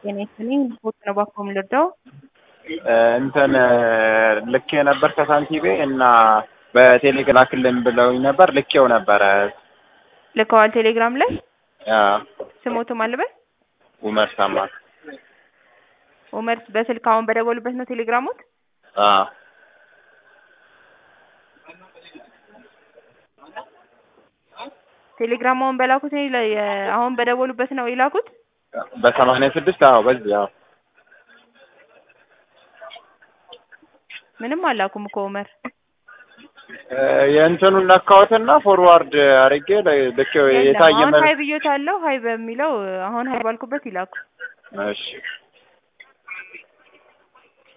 ጤና ይስጥልኝ ቦት ነው ባኮ የምልርዳው እንትን ልኬ ነበር ከሳንቲቤ እና በቴሌግራም ላክልን ብለውኝ ነበር። ልኬው ነበረ። ልከዋል ቴሌግራም ላይ አዎ፣ ስሞትም አለበት ኡመር ሰማ። ኡመር በስልክ አሁን በደወሉበት ነው ቴሌግራሙት አዎ፣ ቴሌግራም አሁን በላኩት ነው ይላ- የ- አሁን በደወሉበት ነው የላኩት በሰማንያ ስድስት አዎ፣ በዚህ አዎ። ምንም አላኩም እኮ ኡመር የእንትኑን ነካሁትና ፎርዋርድ አድርጌ ልኬው የለም የታየ አሁን መልክ ሀይ ብዮት አለው ሀይ በሚለው አሁን ሀይ ባልኩበት ይላኩ እሺ